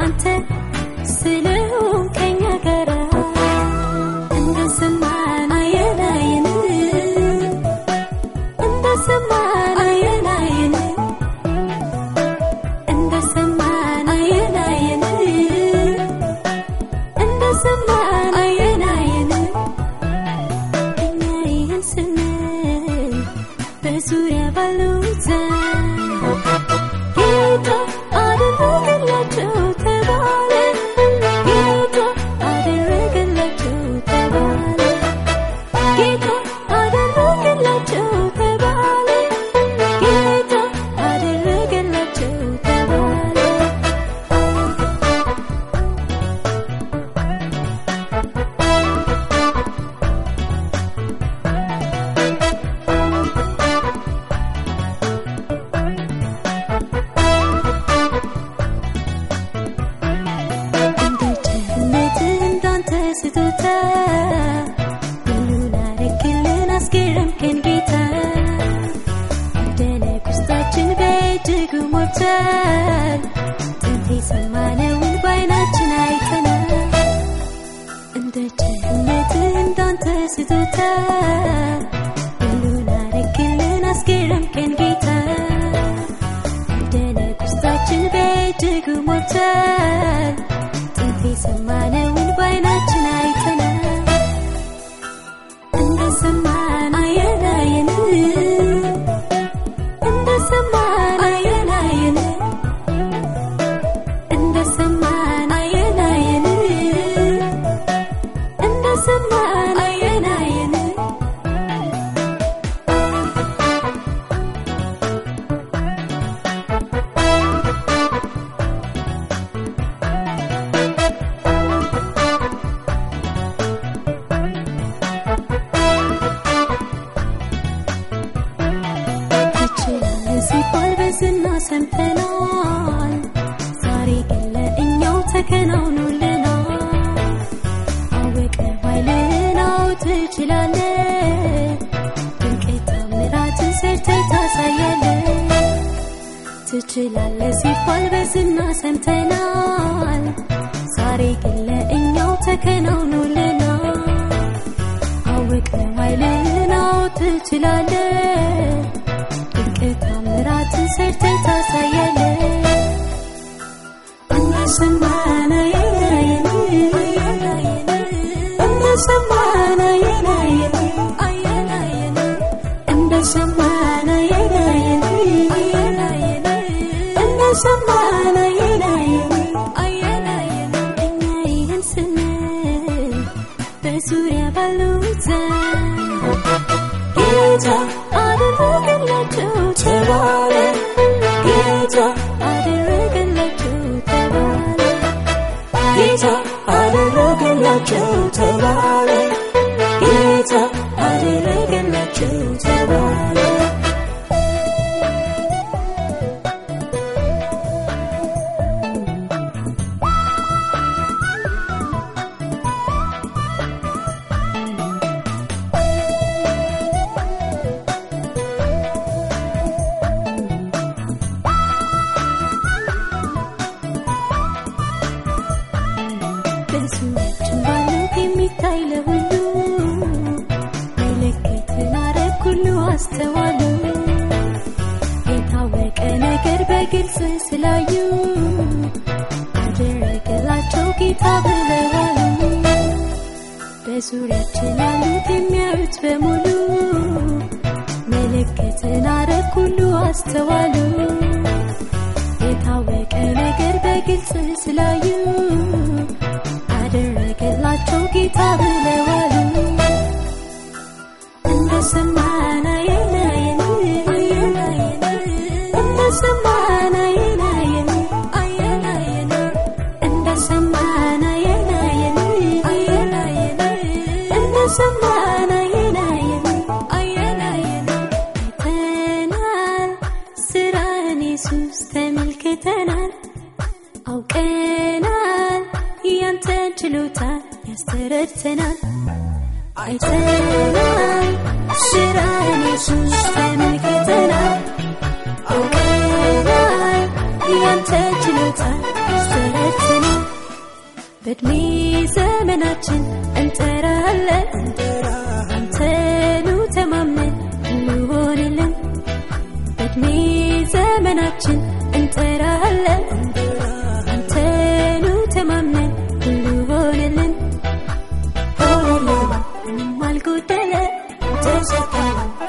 አንተ ስለሆን ከኛ ጋራ እንደሰማን አየን አየን እንደሰማን አየን አየን እንደሰማን አየን አየን እንደሰማን አየን አየን እኛ ይህን ስንል በዙሪያ ባሉት ጌታ አደረገላቸው ተባለ ጌታ አደረገላቸው ተባለ ጌታ አደረገላቸው ተባለ ጌታ አደረገላቸው ተባለ እንደ ቸርነትህ እንዳንተ ስጦታ ሁሉን አረክልን አስገረምከን ጌታ መደነቅ ውስጣችን በእጅጉ ሞልቷል ጥንት የሰማነውን በዓይናችን አይተናል እንደ ቸርነትህ እንዳንተ ስጦታ ሁሉን አረክልን አስገረምከን ጌታ መደነቅ ውስጣችን በእጅጉ ሞልቷል ጥንት የሰማነውን በዓይናችን አይተናል እንደሰማን አየን አየን እንደሰማን አየን አየን እንደሰማን አየን አየን እንደሰማን አየን አየን ትችላለህ ሲባል በዝና ሰምተናል። ዛሬ ግን ለእኛው ተከናውኖልናል። አወቀ ኃይልህን አዎ ትችላለህ። ድንቅ ተአምራትን ሰርተህ ታሳያለህ። ትችላለህ ሲባል በዝና ሰምተናል። ዛሬ ግን ለእኛው ተከናውኖልናል። አወቀ ኃይልህን አዎ ትችላለህ። ድንቅ ታምራትን ሰርተህ ታሳያለህ። እንደሰማን አየን አየን እንደሰማን አየን አየን አየን አየን እንደሰማን አየን አየን አየን አየን እንደሰማን አየን አየን አየን አየን እኛ ይህን ስንል በዙሪያ ባሉት ጌታ አደረገላቸው ተባለ ጌታ አደረገላቸው ተባለ ጌታ አደረገላቸው ተባለ ጌታ አደረገላቸው ተባለ በዙሪያችን ባለው የሚታይ ለሁሉ ምልክትን አረግ ሁሉ አስተዋሉ የታወቀ ነገር በግልጽ ስላዩ አደረገላቸው ጌታ ብለዋሉ በዙሪያችን ያሉት የሚያዩት በሙሉ ምልክትን አረግ ሁሉ አስተዋሉ የታወቀ ነገር በግልጽ ስላዩ አደረገላቸው ጌታ ብለዋሉ እንደሰማን አየን አየን አየን አየን እንደሰማን አየን አየን አየን አየን እንደሰማን አየን አየን አየን አየን እንደሰማን አየን አየን አየን አየን አይተናል ስራህን ኢየሱስ ተመልክተናል አውቀናል ያንተን ችሎታ ያስተረድተናል አይተናል ስራህን ኢየሱስ ተመልክተናል አውቀናል ያንተ ችሎታ ያስተረድተናል በእድሜ ዘመናችን እንጠራለን አንተኑ ተማምነን እንሆንልን በእድሜ ዘመናችን እንጠራለን አንተኑ ተማምነን ሁሉ ሆነልን ሆነልን ምንም አልጎደለ ተሰጠን